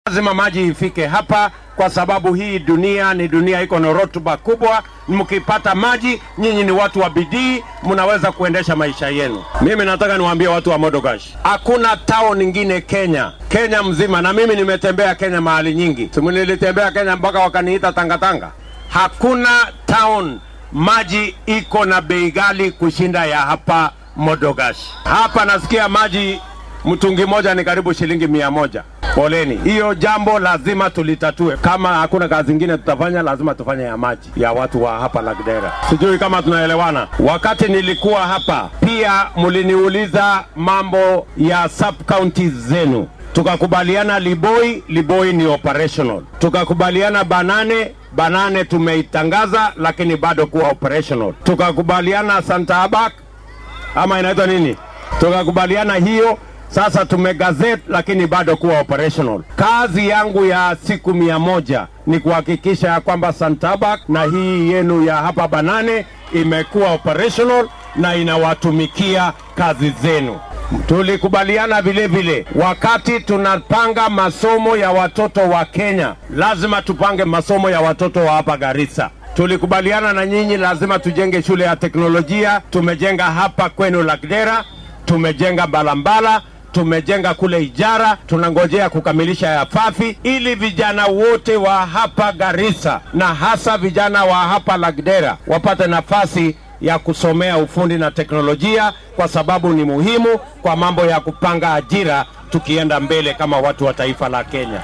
Lazima maji ifike hapa, kwa sababu hii dunia ni dunia iko na rutuba kubwa. Mkipata maji, nyinyi ni watu wa bidii, mnaweza kuendesha maisha yenu. Mimi nataka niwaambie watu wa Modogash, hakuna town ingine Kenya, Kenya mzima, na mimi nimetembea Kenya mahali nyingi, simu nilitembea Kenya mpaka wakaniita tangatanga. Hakuna town maji iko na bei ghali kushinda ya hapa Modogash. Hapa nasikia maji mtungi moja ni karibu shilingi mia moja. Poleni, hiyo jambo lazima tulitatue. Kama hakuna kazi ingine tutafanya, lazima tufanye ya maji ya watu wa hapa Lagdera. Sijui kama tunaelewana. Wakati nilikuwa hapa pia mliniuliza mambo ya sub counties zenu, tukakubaliana Liboi, Liboi ni operational, tukakubaliana Banane, Banane tumeitangaza lakini bado kuwa operational, tukakubaliana Santa Abak ama inaitwa nini, tukakubaliana hiyo sasa tumegazet lakini bado kuwa operational. Kazi yangu ya siku mia moja ni kuhakikisha ya kwamba Santabak na hii yenu ya hapa Banane imekuwa operational na inawatumikia kazi zenu. Tulikubaliana vile vile, wakati tunapanga masomo ya watoto wa Kenya, lazima tupange masomo ya watoto wa hapa Garissa. Tulikubaliana na nyinyi, lazima tujenge shule ya teknolojia. Tumejenga hapa kwenu Lagdera, tumejenga Balambala, tumejenga kule Ijara, tunangojea kukamilisha ya Fafi ili vijana wote wa hapa Garissa na hasa vijana wa hapa Lagdera wapate nafasi ya kusomea ufundi na teknolojia, kwa sababu ni muhimu kwa mambo ya kupanga ajira tukienda mbele kama watu wa taifa la Kenya.